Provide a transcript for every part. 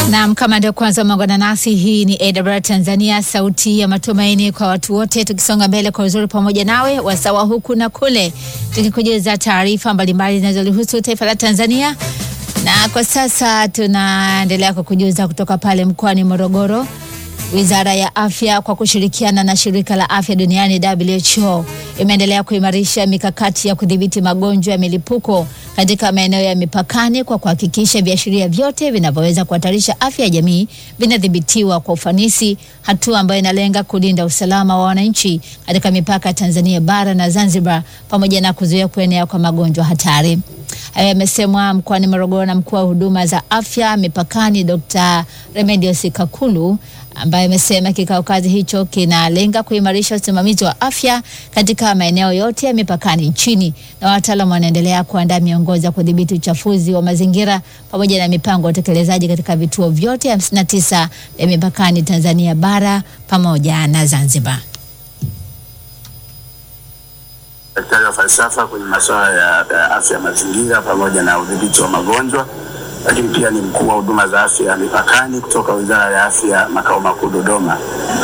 Naam, kama ndio kwanza umeungana nasi, hii ni AWR Tanzania, sauti ya matumaini kwa watu wote, tukisonga mbele kwa uzuri pamoja nawe wasawa huku na kule, tukikujuza taarifa mbalimbali zinazolihusu taifa la Tanzania. Na kwa sasa tunaendelea kukujuza kutoka pale mkoani Morogoro. Wizara ya Afya kwa kushirikiana na Shirika la Afya Duniani WHO imeendelea kuimarisha mikakati ya kudhibiti magonjwa ya milipuko katika maeneo ya mipakani kwa kuhakikisha viashiria vyote vinavyoweza kuhatarisha afya ya jamii vinadhibitiwa kwa ufanisi, hatua ambayo inalenga kulinda usalama wa wananchi katika mipaka ya Tanzania bara na Zanzibar pamoja na kuzuia kuenea kwa magonjwa hatari. Hayo yamesemwa mkoani Morogoro na mkuu wa huduma za afya mipakani Dr. Remedios Kakulu ambaye amesema kikao kazi hicho kinalenga kuimarisha usimamizi wa afya katika maeneo yote ya mipakani nchini, na wataalamu wanaendelea kuandaa miongozo ya kudhibiti uchafuzi wa mazingira pamoja na mipango ya utekelezaji katika vituo vyote 59 vya mipakani Tanzania bara pamoja na Zanzibar. Daktari wa falsafa kwenye masuala ya, ya afya mazingira pamoja na udhibiti wa magonjwa, lakini pia ni mkuu wa huduma za afya mipakani kutoka Wizara ya Afya makao makuu Dodoma.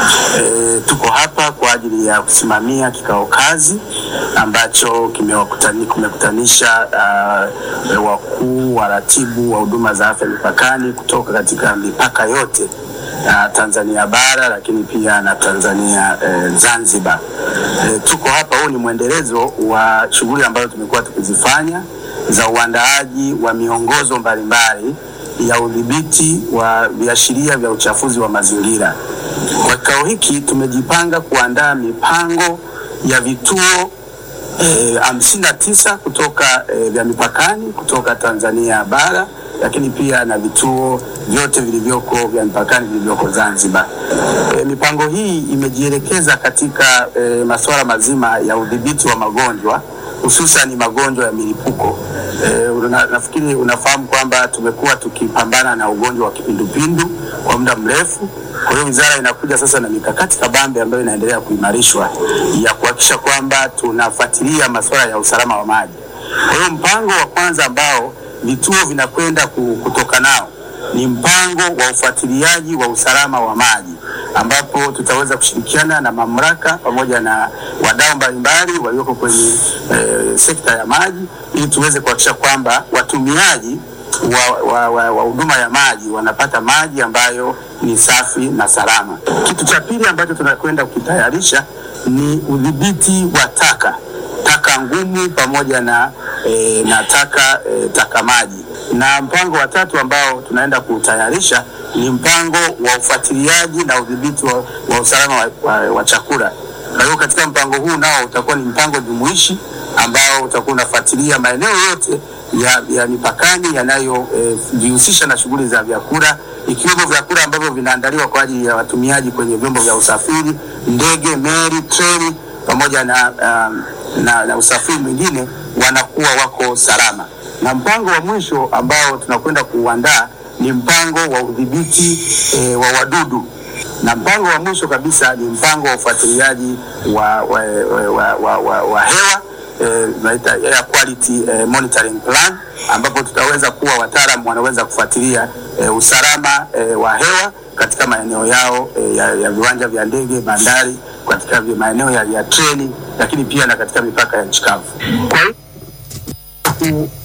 E, tuko hapa kwa ajili ya kusimamia kikao kazi ambacho kimekutanisha uh, wakuu waratibu wa huduma za afya mipakani kutoka katika mipaka yote na Tanzania bara lakini pia na Tanzania eh, Zanzibar. Eh, tuko hapa, huu ni mwendelezo wa shughuli ambazo tumekuwa tukizifanya za uandaaji wa miongozo mbalimbali ya udhibiti wa viashiria vya uchafuzi wa mazingira. Kwa kikao hiki tumejipanga kuandaa mipango ya vituo hamsini na tisa kutoka eh, vya mipakani kutoka Tanzania bara lakini pia na vituo vyote vilivyoko vya mipakani vilivyoko Zanzibar. E, mipango hii imejielekeza katika e, masuala mazima ya udhibiti wa magonjwa hususan magonjwa ya milipuko. E, una, nafikiri unafahamu kwamba tumekuwa tukipambana na ugonjwa wa kipindupindu kwa muda mrefu. Kwa hiyo wizara inakuja sasa na mikakati kabambe ambayo inaendelea kuimarishwa ya kuhakikisha kwamba tunafuatilia masuala ya usalama wa maji. Kwa hiyo mpango wa kwanza ambao vituo vinakwenda kutoka nao ni mpango wa ufuatiliaji wa usalama wa maji, ambapo tutaweza kushirikiana na mamlaka pamoja na wadau mbalimbali walioko kwenye e, sekta ya maji ili tuweze kuhakikisha kwamba watumiaji wa, wa, wa, wa huduma ya maji wanapata maji ambayo ni safi na salama. Kitu cha pili ambacho tunakwenda kukitayarisha ni udhibiti wa taka taka ngumu pamoja na, e, na taka e, taka maji. Na mpango wa tatu ambao tunaenda kutayarisha ni mpango wa ufuatiliaji na udhibiti wa, wa usalama wa, wa, wa chakula. Kwa hiyo katika mpango huu nao utakuwa ni mpango jumuishi ambao utakuwa unafuatilia maeneo yote ya, ya mipakani yanayojihusisha e, na shughuli za vyakula ikiwemo vyakula ambavyo vinaandaliwa kwa ajili ya watumiaji kwenye vyombo vya usafiri, ndege, meli, treni pamoja na um, na, na usafiri mwingine wanakuwa wako salama. Na mpango wa mwisho ambao tunakwenda kuuandaa ni mpango wa udhibiti e, wa wadudu, na mpango wa mwisho kabisa ni mpango wa ufuatiliaji wa, wa, wa, wa, wa, wa hewa tunaita e, air quality e, monitoring plan, ambapo tutaweza kuwa wataalamu wanaweza kufuatilia e, usalama e, wa hewa katika maeneo yao e, ya, ya viwanja vya ndege, bandari katika maeneo ya, ya treni lakini pia na katika mipaka ya nchi kavu. Kwa hiyo